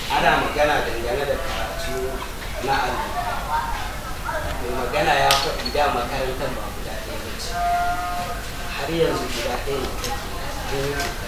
ana magana dangane da karatu na allo mai magana ya faɗi da makarantar ba guda ɗaya ba ce har yanzu guda ɗaya ne take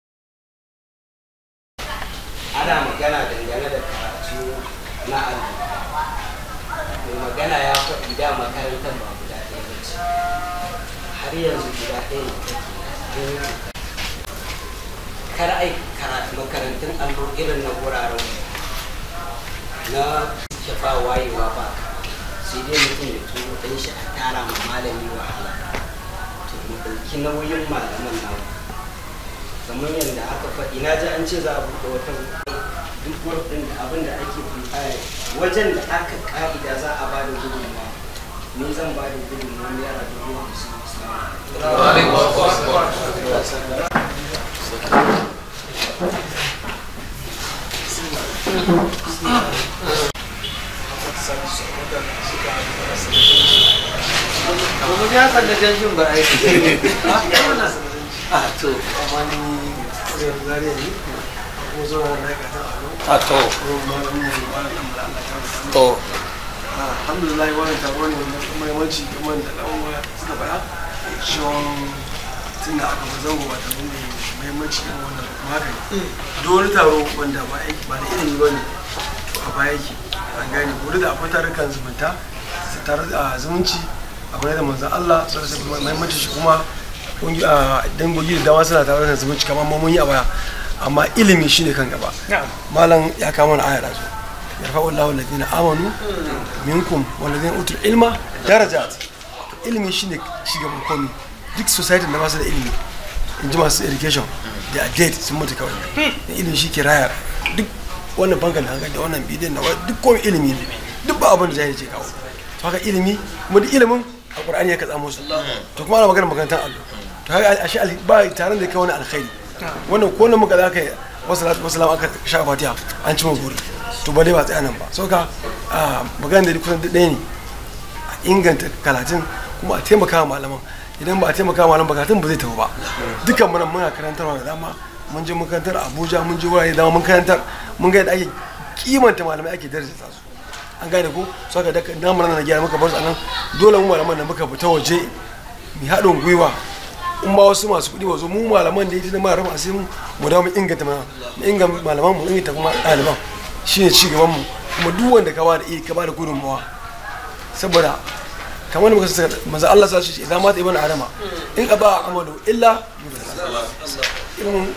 ana magana dangane da karatu na allo mai magana ya faɗi da makarantar ba guda ɗaya ba ce har yanzu guda ɗaya ne take kar ai karatu makarantun allo irin na wuraren na shafa wayewa ba sai dai mutum ya turo ɗan shi a tara ma malami wahala to mu ɗauki nauyin malaman nawa kamar yadda aka faɗi na ji an ce za a buɗe wata duk ɗin da abin da ake fi wajen da aka ƙa'ida za a ba da gudunmawa ni zan ba da gudunmawa naira dubu hamsin Kuma ya san da janjin ba a yi. a to amma ni zai zare ni ko zo na ma'aikatan alo a to ko malamin mu malam dan bala Allah ta rubuta to alhamdulillah wannan taro ne mai muhimmanci kamar da dan uwa suka faɗa cewa tun da aka fi zango ba taro ne muhimmanci irin wannan kuma haka ne duk wani taro wanda ba aiki ba da ilimi ba ne to a baya yake an gane ko da akwai tarukan zumunta tare da zumunci akwai da manzon Allah sai da muhimmanci shi kuma dangogi da dama suna tare da zumunci kamar mun yi a baya amma ilimi shine kan gaba malam ya kama na aya da su yarfa'u Allahu alladhina amanu minkum walladhina utul ilma darajat ilimi shine shugaban komi duk society da ba su da ilimi in ji masu education da a dead sun mutu kawai da ilimi shi ke raya duk wannan bankan da hankali da wannan bidiyon na duk komai ilimi ne duk ba abin da jahili ce kawo to haka ilimi kuma duk ilimin a qur'ani ya katsa musu to kuma ana magana makarantar allo to haka a shi ba taron da kai wani alkhairi wannan ko nan muka zaka wasalatu wasalam aka sha fatiha an ci guri to ba dai ba tsaya nan ba so ka magana da kusan duk ɗaya ne a inganta karatun kuma a taimaka wa malaman idan ba a taimaka wa malaman karatun ba zai tafi ba dukkan muna muna karantarwa da dama mun je mun karantar abuja mun je wurare da dama mun karantar mun ga yadda ake kimanta malamai ake daraja su an gane ko so ka daga namu na gyara muka bar su anan dole mu malaman da muka fita waje mu haɗin gwiwa in ba wasu masu kuɗi ba zo mu malaman da ya tuna mara sai mu mu dawo mu inganta mana mu inganta malaman mu inganta kuma ɗaliban shine ci gaban mu kuma duk wanda ka bada iya ka bada gudunmawa saboda kamar da muka saka manzo Allah sa shi idan mata ibn adama in aba amalu illa ilmun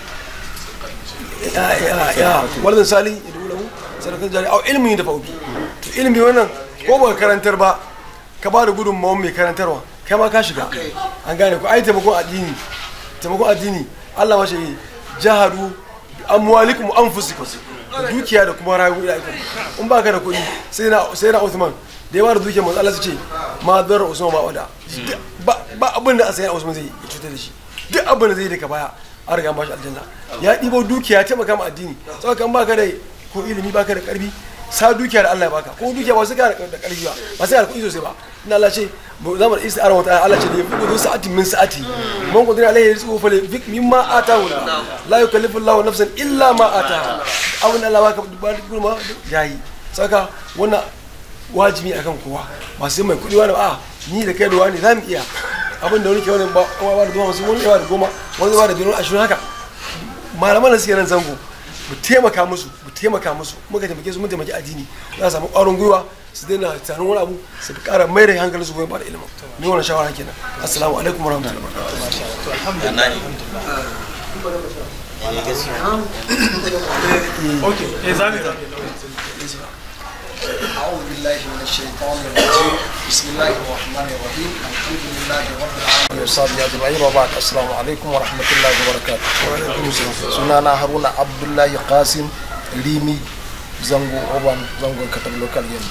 ya ya ya wallan sali ya dole mu sadakan jari au ilmi da fa'ubi to ilmi wannan ko ba karantar ba ka bada gudunmawa mai karantarwa kai ma ka shiga an gane ku ai taimakon addini taimakon addini Allah mace yi jahadu amwalikum anfusikum dukiya da kuma rayuwa da ita in ba ka da kuɗi sai na sai na Usman da yawa da dukiya manzo Allah ce ma dar Usman ba wada ba abin da sai Usman zai cutar da shi duk abin da zai daga baya an riga ba shi aljanna ya ɗibo dukiya taimaka ma addini saboda kan baka da ko ilimi baka da karfi sa dukiya da Allah ya baka ko dukiya ba su ka da karfi ba ba sai da kuɗi sosai ba ina Allah ce za mu da istiara wata Allah ce da yafi gudu sa'atin min sa'ati man qadira alaihi rizqu fa yunfiq mimma atahu la yukallifu Allahu nafsan illa ma ataha abin Allah baka ba gurma yayi saka wannan wajibi akan kowa ba sai mai kuɗi wani a ni da kai da wani za mu iya abin da wani ke wani ba ba da goma wani ba da goma wani ba da biyar ashirin haka malaman da suke nan zango mu taimaka musu mu taimaka musu muka taimake su mun taimaki addini za su samu ƙwarin gwiwa su daina tunanin wani abu su fi ƙara mai da hankali su goyon ba da ilimin ni wannan shawara kenan assalamu alaikum warahmatullahi أعوذ بالله من الشيطان الرجيم بسم الله الرحمن الرحيم الحمد لله رب العالمين وصحبه أجمعين وبعد السلام عليكم ورحمة الله وبركاته sunana haruna abdullahi qasim limi zango oban zango katab local yin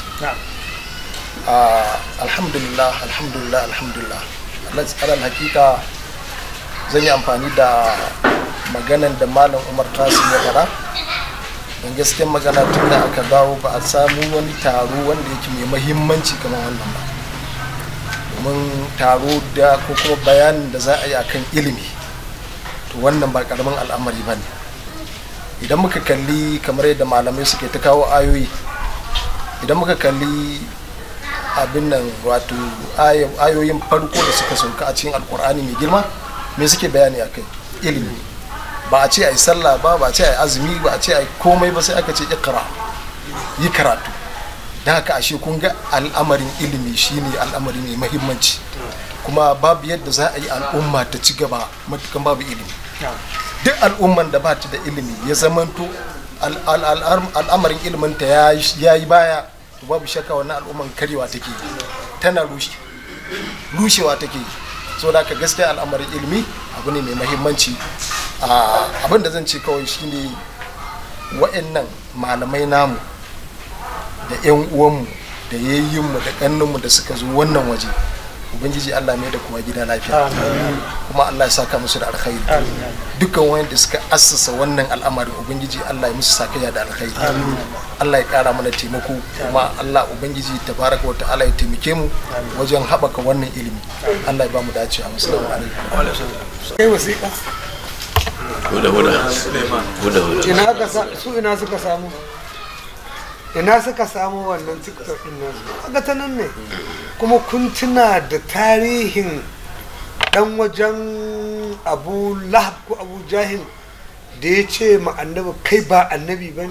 alhamdulillah alhamdulillah alhamdulillah alal hakika zan yi amfani da maganan da malam umar qasim ya fara don gaskiyar magana tun da aka dawo ba a samu wani taro wanda yake mai mahimmanci kamar wannan ba domin taro da ko kuma bayanin da za a yi akan ilimi to wannan ba karamin al'amari ba ne idan muka kalli kamar yadda malamai suke ta kawo ayoyi idan muka kalli abin nan wato ayo- ayoyin farko da suka sauka a cikin alkur'ani mai girma me suke bayani akai ilimi ba a ce a yi sallah ba ba a ce a yi azumi ba a ce a yi komai ba sai aka ce ikra yi karatu don haka ashe kun ga al'amarin ilimi shine al'amari mai mahimmanci kuma babu yadda za a yi al'umma ta ci gaba matukan babu ilimi duk al'umman da ba ta da ilimi ya zamanto al- al- al- al'amarin iliminta ya yi baya to babu shakka wannan al'umman karewa take yi tana rushe rushewa take yi so da haka gaskiya al'amarin ilimi abu ne mai mahimmanci Ah, abin da zan ce kawai shine wa'annan malamai namu da 'yan uwanmu da yayyinmu da ƙannunmu da suka zo wannan waje ubangiji allah mai da kuma gida lafiya kuma allah ya saka musu da alkhairi dukkan wanda suka assasa wannan al'amarin ubangiji allah ya musu sakaya da alkhairi allah ya kara mana taimako kuma allah ubangiji tabaraka wa ta'ala ya taimake mu wajen haɓaka wannan ilimi allah ya ba mu dacewa assalamu alaikum kai wasiƙa huda huda huda huda ina ka sa su ina suka samu ina suka samu wannan tiktok din nasu kaga ta nan ne kuma kun tuna da tarihin dan wajen abu lahab ko abu jahil da ya ce ma annabi kai ba annabi ba ne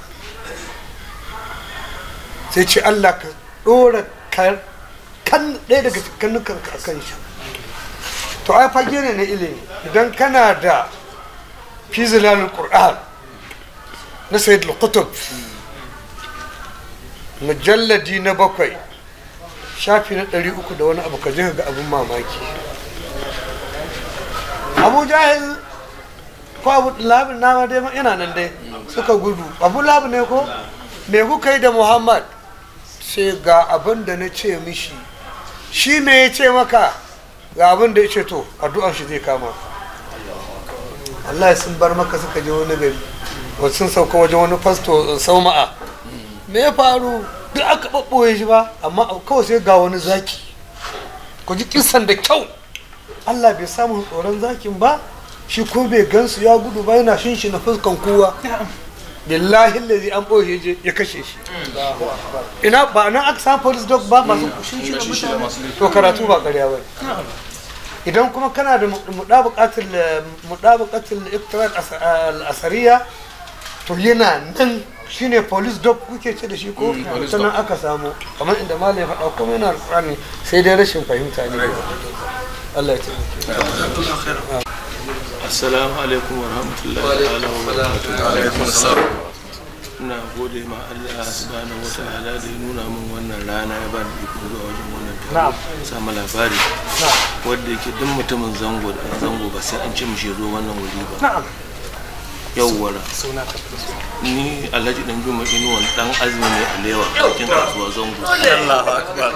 sai ce allah ka ɗora kan ɗaya daga kannukan a kan shi to ai fage ne na ilimi idan kana da fi zilalul qur'an na sayyid al-qutub mujalladi na bakwai shafi na ɗari uku da wani abu ka je ka ga abin mamaki abu jahil ko abu labin nama dai yana nan dai suka gudu abu labin ne ko me kuka yi da muhammad sai ga abin da na ce mishi shi me ya ce maka ga abin da ya ce to addu'ar shi zai kama Allah sun bar maka suka je wani gari wasu sun sauka wajen wani fasto sauma'a me ya faru duk aka ɓaɓɓoye shi ba amma kawai sai ga wani zaki ku ji kisan da kyau Allah bai samu tsoron zakin ba shi ko bai gansu ya gudu ba yana shin shi na fuskan kowa billahi lazi an ɓoye je ya kashe shi ina ba nan aka samu police dog ba masu shin shi da mutane to karatu ba ƙarya ba idan kuma kana da muɗabuƙatul iktirar al'asariya to yana nan shine police dog kuke ce da shi ko sannan aka samu kamar inda malam ya faɗa kuma yana alƙur'ani sai dai rashin fahimta ne Allah ya taimake assalamu alaikum wa rahmatullahi ta'ala wa barakatuh ina gode ma Allah subhanahu wa ta'ala da ya nuna min wannan rana ya bani iko zuwa wajen wannan taro samu labari wanda yake duk mutumin zango da zango ba sai an ce mishi ya zo wannan wuri ba na'am yawwara ni alhaji dan juma inuwan dan azumi ne a lewa bakin kasuwa zango Allahu akbar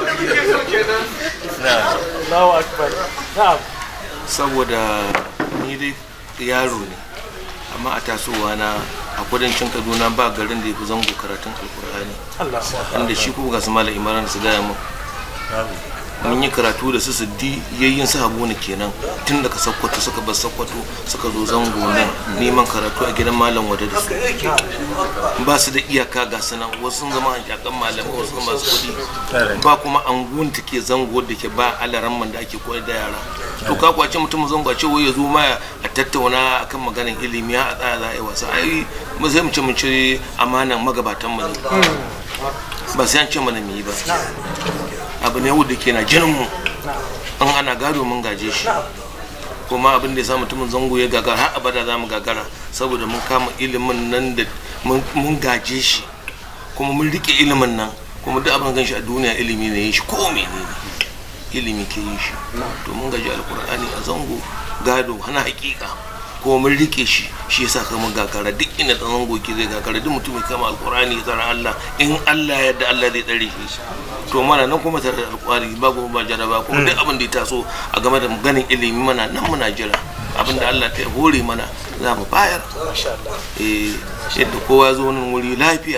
Allahu akbar na'am saboda ni dai yaro ne amma a tasowa na a kudancin kaduna ba garin da ya fi zango karatun alkur'ani Allahu akbar inda shi kuma ga su malam imran su gaya mun mun yi karatu da su siddi yayin su habu ne kenan tun daga sakkwato suka bar sakkwato suka zo zango nan neman karatu a gidan malam wada da su ba su da iyaka ga sunan wasu sun zama hankakan malamai wasu zama masu kuɗi ba kuma angun ta ke zango da ke ba alaran man da ake koyar da yara to ka kwace mutum zango a ce wai ya zo ma a tattauna akan maganin ilimi a tsaya za a yi wasa ai mu sai mu ce mun ci amanan magabatan mu ne ba sai an ce mana mu yi ba abu ne wanda ke na jinin mu an ana gado mun gaje shi kuma abin da ya sa mutumin zango ya gagara har abada za mu gagara saboda mun kama ilimin nan da mun gaje shi kuma mun rike ilimin nan kuma duk abin gan shi a duniya ilimi ne shi ko menene ilimi ke yin shi to mun gaji alkur'ani a zango gado hana hakika ko mun rike shi shi yasa kama gagara duk inda dan zango ke zai gagara duk mutum ya kama alkur'ani ya Allah in Allah ya yarda Allah zai tsare shi to mana nan kuma tare da alkur'ani ba kuma ba jaraba kuma duk abin da ya taso a game da ganin ilimi mana nan muna jira abin da Allah ta hore mana za mu bayar eh yadda kowa zo nan wuri lafiya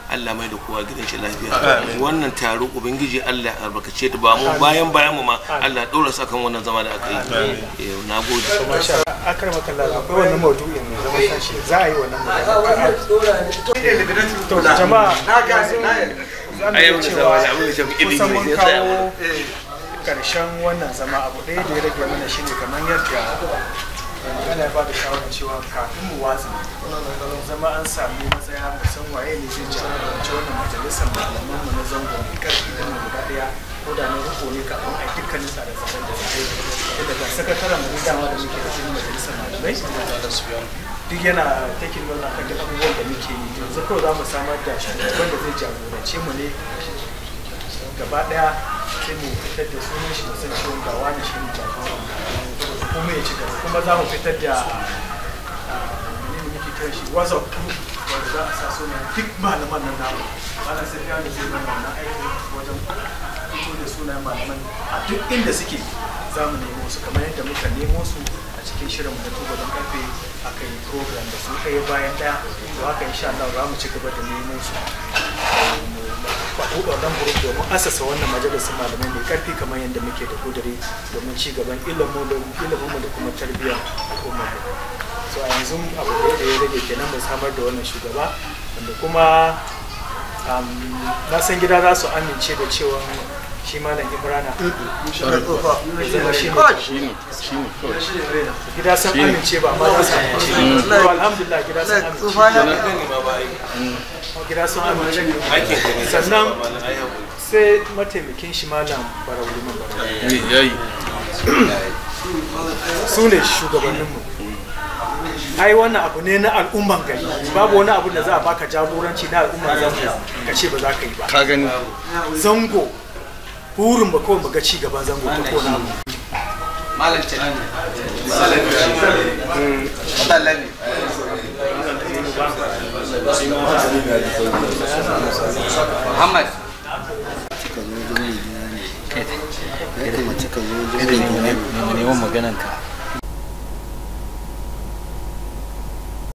Allah mai da kowa gidan shi lafiya wannan taro ubangiji Allah ya albarkace ta ba mu bayan bayan mu ma Allah ya dora sa kan wannan zama da aka yi Eh, na gode masha akar makalla akwai wannan maudu'in mai zaman kanshi za a yi wannan magana to jama'a yanzu za mu iya cewa kusan mun kawo karshen wannan zama abu ɗaya da ya rage mana shine kamar yadda magana ya bada shawarar cewa kafin mu watsa zama an sami matsaya musan waye ne zai jagoranci wannan majalisar malaman mu na zangon karfi da guda ɗaya ko da na riko ne kafin a yi dukkanin tsare-tsaren da zai yi daga sakataren mu dama da muke da cikin majalisar malamai duk yana taking note akan duk abubuwan da muke yi yanzu kawai za mu samar da shugaban da zai jagorance mu ne gaba daya sai mu fitar da sunan shi da san cewa ga wani shi ne jagoran kuma ya ci gaba kuma za mu fitar da menene muke kiran shi whatsapp group wanda za a sa sunan duk malaman nan namu ana sai ya da zai zama wannan aiki wajen fito da sunayen malaman a duk inda suke za mu nemo su kamar yadda muka nemo su a cikin shirin mu na tubalin karfe aka yi program da su ɗaya bayan ɗaya to haka insha Allah za mu ci gaba da nemo su ba buɗe wannan group domin asasa wannan majalisar malamai mai karfi kamar yadda muke da kudiri domin ci gaban ilimin ilimin da kuma tarbiyyar al'umma so a yanzu abu da ya rage kenan mu samar da wannan shugaba wanda kuma um, na san gida za su amince da cewa shi malam ibrana zama shi ne gida sun amince ba ma za su amince to alhamdulillah gida sun amince gida sun amince sannan sai mataimakin shi malam barau liman barau su ne shugabanninmu ai wannan abu ne na al'umman gari babu wani abu da za a baka jagoranci na al'umman zango ka ce ba za ka yi ba ka gani zango burin ba kawai ba ga ci gaban zango ta kona mu malam tunani Muhammad neman maganan ka